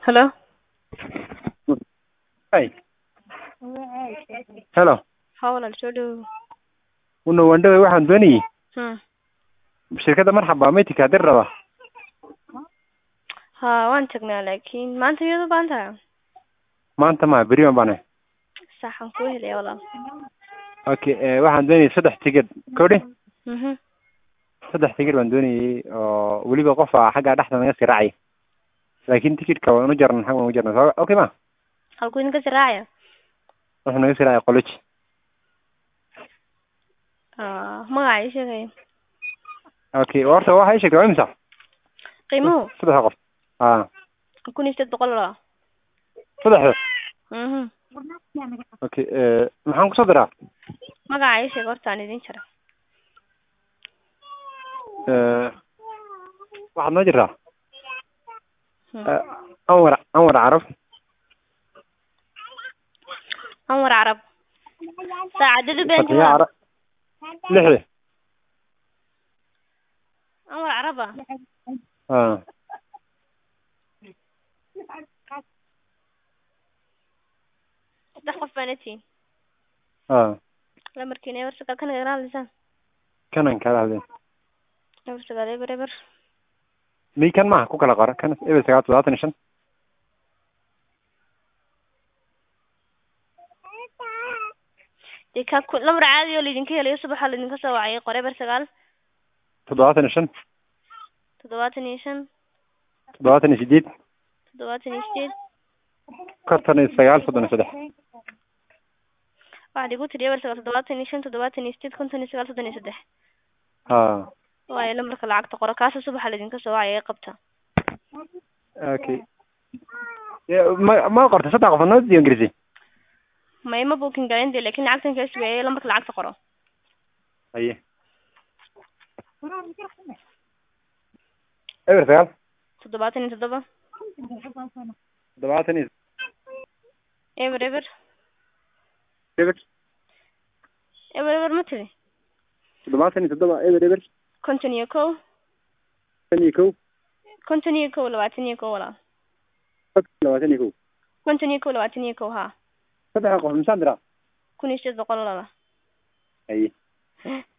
Hello? Hi. Hello. Haa walaal soo dhawow. Una wandhawe waxaan doonayay Hmm. shirkadda marxaba meeting haddii raba Haa waan tagnaa laakiin maanta miyaad u baahan tahay? maanta ma beri baan baanahay Saxan kuu helaya walaal. okay eh, waxaan doonayay saddex tigidh kowdhi Mhm. saddex tigidh baan doonayay oo weliba qof aa xaggaa dhexda naga sii raacay laakiin tikidhka waan u jarnan xag waan u jarnan so okay ma Halkuu idinka sii raacaya? wuxuu naga sii raacay qoloji Ah, magaca ii sheegaya. okay horta waxa ii sheegtay waa imisa Qiimuhu saddexda qof aa kun iyo sideed boqol walaal. saddexda Mhm. okay eh, maxaan kusoo diraa Magaca ii sheeg horta aan idin jara. Eh, waxaad noo jirtaa Hmm. Eh, anwar anwar carab Anwar Carab. Saacadadu been fatiya carab lixdi Anwar Carab ah. aa Saddex qof baan atiin. aa Lamarkiina eber sagaal kan igala hadlaysaan. kanan kala hadleen Eber sagaal eber eber. mi kan maha ku kala qora kan eber sagaal toddobaatan iyo shan Dee ka ku lamar caadi oo laydinka helayo subaxa laydinka soo wacay qor eber sagaal toddobaatan iyo shan toddobaatan iyo shan toddobaatan iyo sideed toddobaatan iyo sideed konton iyo sagaal soddon iyo saddex waxaad igu tiri eber sagaal toddobaatan iyo shan toddobaatan iyo sideed konton iyo sagaal soddon iyo saddex haa waayo lambarka lacagta qora kaasa subaxa laydinka soo wacay ee qabta okay Ya, ma ma qortay saddex qof noo diiwan gelisay ma ima booking garin dee laakiin lacagtan kaa sugaya lambarka lacagta qoro haye eber sagaal toddobaatan iyo toddoba toddobaatan iyo eber eber eber eber eber ma tiri toddobaatan iyo toddoba eber eber konton iyo kow tan iyo kow konton iyo kow labaatan iyo kow walaal labaatan iyo kow konton iyo kow labaatan iyo kow haa saddexa qof misaan diraa kun iyo sideed boqol walaala haye